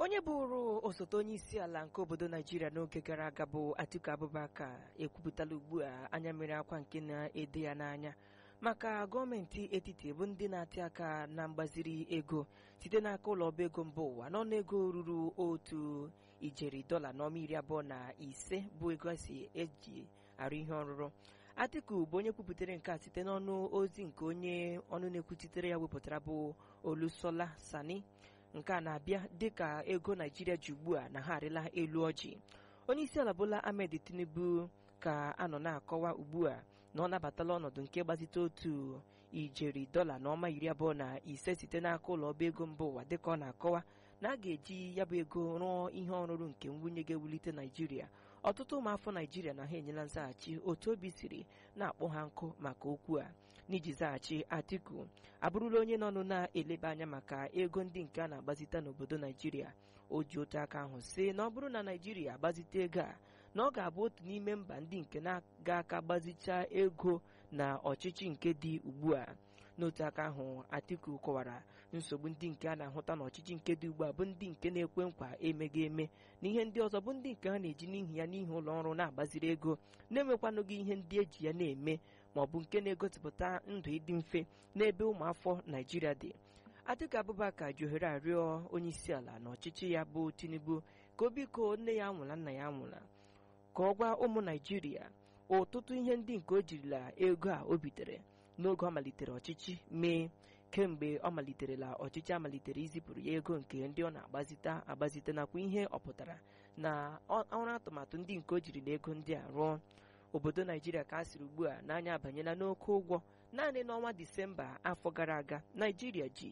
onye bụrụ osote onye isi ala nke obodo naijiria n'oge gara aga bụ atiku abubakar ekwupụtala ugbu a anya mmiri akwa nke na-ede ya n'anya maka gọọmenti etiti bụ ndị na-atị aka na mgbaziri ego site n'aka ụlọ ọba ego mba ụwa n'ọnụego ruru otu ijeri dọla n'ọma iri abụọ na ise bụ ego esi eji arụ ihe ọrụrụ atiku bụ onye kwupụtara nke a site n'ọnụ ozi nke onye ọnụ na-ekwuchitere ya wepụtara bụ olusola sani nke a na-abịa dịka ego naijiria ji ugbu a na ha arịla elu ọjị onye isi ala bola ahmed tinubu ka a nọ na-akọwa ugbu a na ọ nabatala ọnọdụ nke gbazite otu ijeri dọla na ọma iri abụọ na ise site n'aka ụlọ ọba ego mba ụwa dịka ọ na-akọwa na a ga-eji ya bụ ego rụọ ihe ọrụrụ nke nwunye ga-ewulite naijiria ọtụtụ ụmụafọ naijiria na ha enyela nzaghachi otu obi siri na-akpọ ha nkụ maka okwu a n'iji zaghachi atiku abụrụla onye nọnụ na-eleba anya maka ego ndị nke a na-agbazite n'obodo naijiria o ji otu aka ahụ sị na ọ bụrụ na naijiria agbazite ego a na ọ ga-abụ otu n'ime mba ndị nke na-aga aka gbazichaa ego na ọchịchị nke dị ugbu a n'otu aka ahụ atiku kọwara nsogbu ndị nke a na-ahụta n'ọchịchị nke dị ugbu a bụ ndị nke na-ekwe nkwa emeghị eme na ihe ndị ọzọ bụ ndị nke ha na-eji n'ihi ya n'ihi ụlọ ọrụ na-agbaziri ego na-enwekwanụghị ihe ndị eji ya na-eme ma ọ bụ nke na-egosipụta ndụ ịdị mfe n'ebe ụmụafọ naijiria dị atiku abubakar ji ohere arịọ onye isi ala na ọchịchị ya bụ tinubu ka o biko nne ya nwụla nna ya nwụla ka ọ gwa ụmụ naijiria ọtụtụ ihe ndị nke o jirila ego a o bitere n'oge ọ malitere ọchịchị mee kemgbe ọ maliterela ọchịchị amalitere izipụrụ ya ego nke ndị ọ na-agbazite agbazite nakwa ihe ọ pụtara na ọrụ atụmatụ ndị nke o jiri na ego ndị a rụọ obodo naijiria ka a sịrị ugbu a n'anya abanyela n'oke ụgwọ naanị n'ọnwa disemba afọ gara aga naijiria ji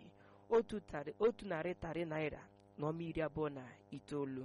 otu narị tarị naira na ọma iri abụọ na itoolu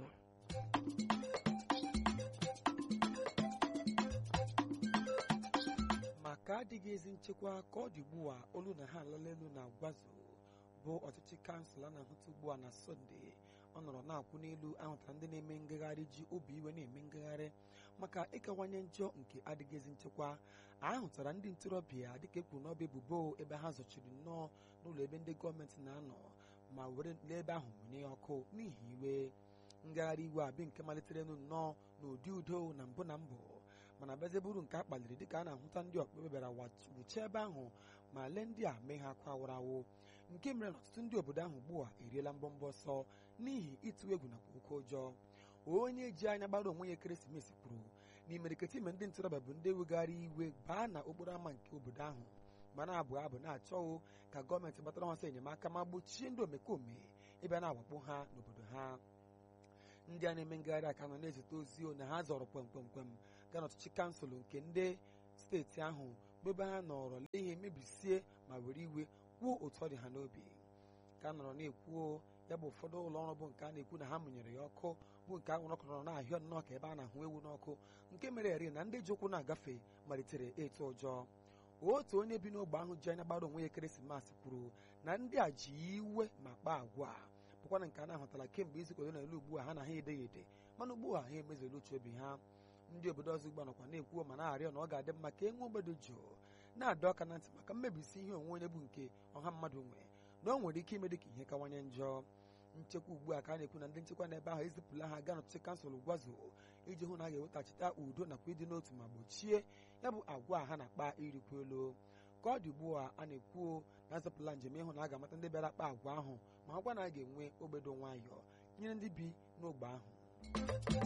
maka adịghị ezi nchekwa ka ọ dị ugbu a olu na ha alala elu na gwazo bụ ọchịchị kansụl a na-ahụta ugbu a na sọnde ọ nọrọ na-akwụ n'elu ahụtara ndị na-eme ngagharị ji obi iwe na-eme ngagharị maka ịkawanye njọ nke adịghị ezi nchekwa ahụtara ndị ntorobịa dịka ekwuru n'ọba ebubo ebe ha zọchiri nnọọ n'ụlọ ebe ndị gọọmenti na-anọ ma were n'ebe ahụ mụnye ọkụ n'ihi iwe ngagharị iwe a bụ nke malitere nnọọ n'ụdị udo na mbụ na mbụ mana bezeburu nke a kpaliri dịka a na-ahụta ndị ọkpụkpe bịara wuchie ebe ahụ ma lee ndị a mee ha akwa awụrawụ nke mere na ọtụtụ ndị obodo ahụ ugbu a eriela mbọmbọ ọsọ n'ihi ịtụ egwu nakwa oke ụjọ onye ji anya gbara onwe ya ekeresimesi kwuru na imeriketa ime ndị ntorobịa bụ ndị wegharị iwe baa na okporo ámá nke obodo ahụ ma na-abụ abụ na-achọghị ka gọọmenti gbatara ha ọsọ enyemaka ma gbochie ndị omekome ịbịa na-awakpo ha n'obodo ha ndị a na-eme ngagharị aka nọ na-ezite ozi na ha zọrọ kwemkwemkwem gaa n'ọchịchị kansụl nke ndị steeti ahụ bụ ebe ha nọrọ lee ihe mebisie ma were iwe kwuo otu ọ dị ha n'obi ka a nọrọ na-ekwuo ya bụ ụfọdụ ụlọ ọrụ bụ nke a na-ekwu na ha mụnyere ya ọkụ bụ nke anwụrụ ọkụ nọrọ na-ahịọ nnọọ ka ebe a na-ahụ ewu n'ọkụ nke mere eri na ndị ji ụkwụ na-agafe malitere ịtụ ụjọ otu onye bi n'ogbe ahụ ji anya gbara onwe ya ekeresimesi kwuru na ndị a ji iwe ma kpaa agwa bụkwana nke a na-ahụtara kemgbe izu ole na ole ugbu a ha na ha edeghị ede mana ugbu a ha emezuola uche obi ha ndị obodo ọzọ ugbu a nọkwa na-ekwuo ma na-arịọ na ọ ga-adị mma ka e nwee obodo jụụ na-adọ aka na ntị maka mmebisi ihe onwe onye bụ nke ọha mmadụ nwe na ọ nwere ike ime dị ka ihe kawanye njọ nchekwa ugbu a ka a na-ekwu na ndị nchekwa n'ebe ahụ ezipụla ha gaa n'ọchịchị kansụl gwazo iji hụ na a ga-ewetachita udo nakwa ịdị n'otu ma gbochie ya bụ agwa ha na-akpa irikwu elu ka ọ dị ugbu a a na-ekwuo na azapụla njem ịhụ na a ga-amata ndị bịara kpa agwa ahụ ma ha gwa na a ga-enwe ogbedo nwayọọ nyere ndị bi n'ogbe ahụ